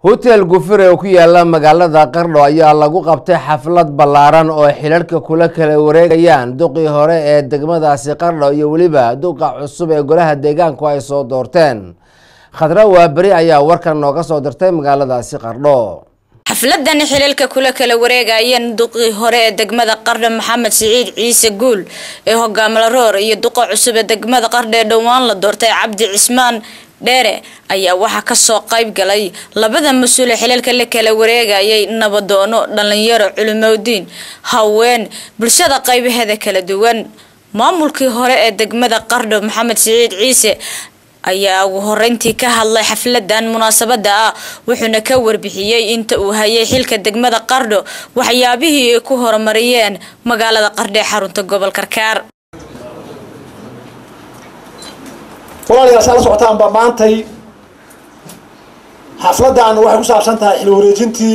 hotel gufure oo ku yaala magaalada qardho ayaa lagu qabtay xaflad ballaaran oo xilarhka kula kala wareegayaan duqii hore ee degmadaasi qardho iyo weliba duqa cusub ee golaha deegaanku ay soo doorteen khadra waaberi ayaa warkan nooga soo dirtay magaaladaasi qardho xafladan xilalka kula kala wareegayeen duqii hore ee degmada qardho maxamed siciid ciise guul ee hogaamla roor iyo duqa cusub ee degmada qardho ee dhowaan la doortay cabdi cismaan dheere ayaa waxaa kasoo qayb galay labada mas-uule xilalka la kala wareegayay nabadoono dhalinyaro culimodiin haween bulshada qaybaheeda kala duwan maamulkii hore ee degmada qardho maxamed siciid ciise ayaa ugu horeyntii ka hadlay xafladan munaasabada ah wuxuuna ka warbixiyey inta uu hayay xilka degmada qardho waxyaabihii ay ku horumariyeen magaalada qardho ee xarunta gobol karkaar walaalayaal saa la socotaanba maantay xafladan waxay ku saabsan tahay xil wareejintii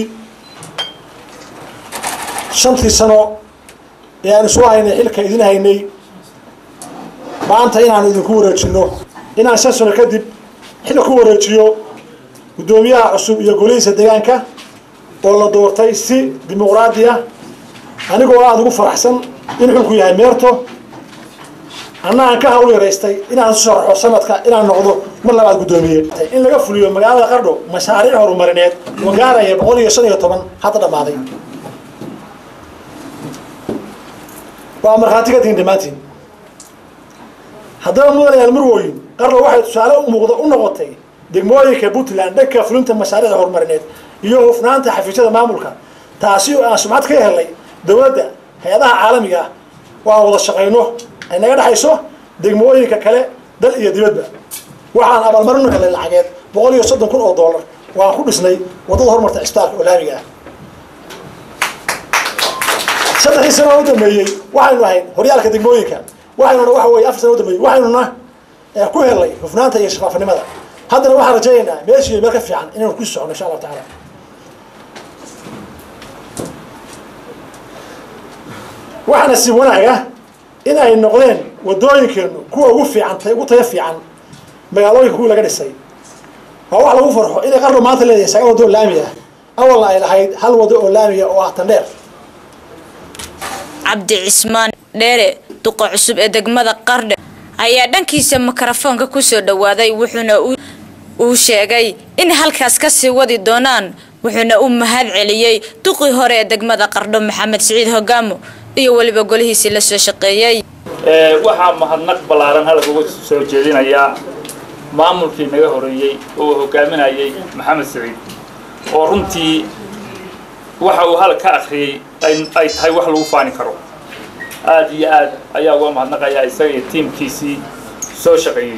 shantii sano ee aan isu haynay xilka idin haynay maanta inaanu idinku wareejino inaan shan sano kadib xilka ku wareejiyo guddoomiyaha cusub iyo golihiisa deegaanka oo la doortay si dimuqraadi ah anigoo aada ugu faraxsan in xulku yahay meerto anna aan ka hawl yaraystay inaan isu sharaxo sanadka inaan noqdo mar labaad guddoomiye in laga fuliyo magaalada qardho mashaariic horumarineed oo gaaraya boqol iyo shan iyo toban hadda dhammaaday waa markhaati ka tihin dhammaantiin haddaba mudanayaal murwoyin qardho waxay tusaale u muuqda u noqotay degmooyinka puntland dhanka fulinta mashaariicda horumarineed iyo hufnaanta xafiisyada maamulka taasi oo aan sumcad ka helnay dowladda hay-adaha caalamiga ah waan wada shaqayno ay naga dhexayso degmooyinka kale dal iyo dibadba waxaan abaalmarinu helay lacageed boqol iyo soddon kun oo dollar waan ku dhisnay waddada horumarta cisbitaalka oo laamiga ah saddexdii sano u dambeeyey waxaynu ahayd horyaalka degmooyinka waxaynuna waxa weye afar sano u dambeeyey waxaynuna ku helnay hufnaanta iyo shafaafinimada haddana waxaan rajaynaynaa meeshii meel ka fiican inaynu ku socono insha allahu tacaala waxaana si wanaaga in ay noqdeen wadooyinkeenu kuwa ugu fiican ugu tayo fiican magaalooyinka kuwii laga dhisay waa wax lagu farxo inay qardho maanta leedahay saga wado oo laami ah awalna ay lahayd hal wado oo laamiga oo ah tandheer cabdi cismaan dheere duqa cusub ee degmada qardho ayaa dhankiisa mikrofoonka kusoo dhawaaday wuxuuna uu sheegay in halkaas kasii wadi doonaan wuxuuna u mahad celiyey duqii hore ee degmada qardho maxamed siciid hogaamo iyo weliba golihiisii la soo shaqeeyey waxaa mahadnaq ballaaran halka uga soo jeedinayaa maamulkii naga horeeyey oo uu hogaaminayay maxamed siciid oo runtii waxa uu hal ka akhriyey ay tahay wax lagu faani karo aada iyo aad ayaa uga mahadnaqayaa isaga iyo tiimkiisii soo shaqeeyey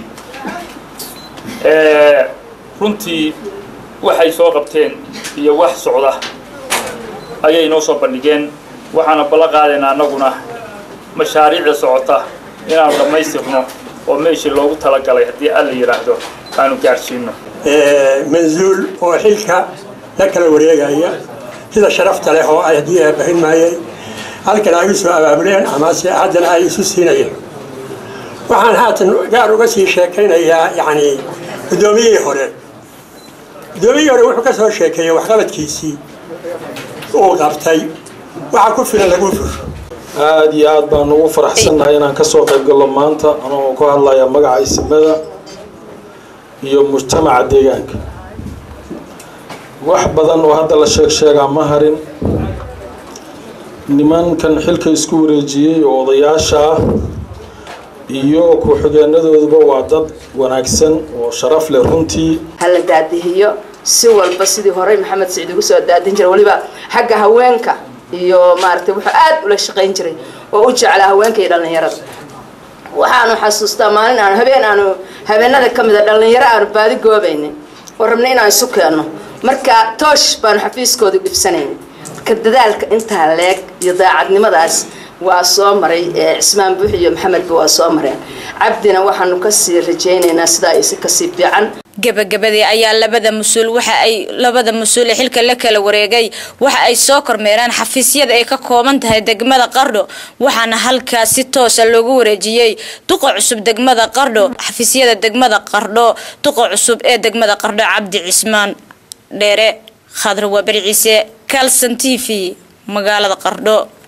runtii waxay soo qabteen iyo wax socda ayay noo soo bandhigeen waxaana ballan qaadaynaa annaguna mashaariicda socota inaanu dhammaystirno oo meeshii loogu talagalay haddii alla yidhaahdo aanu gaadhsiino mansuul oo xilka la kala wareegaya sida sharafta leh oo ay haddii aabahin maayay halkan ay u soo abaabuleen amase haddana ay isu siinayeen waxaan haatan gaar uga sii sheekaynayaa yacni guddoomiyihii hore guddoomiyihii hore wuxuu ka soo sheekeeyey waxqabadkiisii uu qabtay waxa ku filan lagu fusho aada iyo aad baan ugu faraxsannahay inaan kasoo qayb gallo maanta anagoo ku hadlaya magaca isimada iyo mujtamaca deegaanka wax badan oo hadda la sheeg sheegaa ma harin nimankan xilka isku wareejiyey oo odayaasha ah iyo ku-xigeenadooduba waa dad wanaagsan oo sharaf leh runtii hala daadihiyo si walba sidii horey maxamed siciid ugu soo daadin jiray waliba xagga haweenka iyo maaragtay wuxuu aad ula shaqayn jiray oo u jeclaa haweenka iyo dhallinyarada waxaanu xasuustaa maalin aanu habeen aanu habeenada ka mid a dhallinyaro aanu baadi goobaynin oo rabnay inaan isu keenno marka toosh baanu xafiiskooda dhibsanayna marka dadaalka intaa leeg iyo daacadnimadaas waa soo maray cismaan buux iyo maxamedba waa soo mareen cabdina waxaanu kasii rajaynaynaa sidaa isi kasii fiican gabagabadii ayaa labada mas-uul waxa ay labada mas-uul ee xilka la kala wareegay waxa ay soo kormeereen xafiisyada ay ka kooban tahay degmada qardho waxaana halkaas si toosa loogu wareejiyey duqa cusub degmada qardho xafiisyada degmada qardho duqa cusub ee degmada qardho cabdi cismaan dheere khadra waaberi ciise calson t v magaalada qardho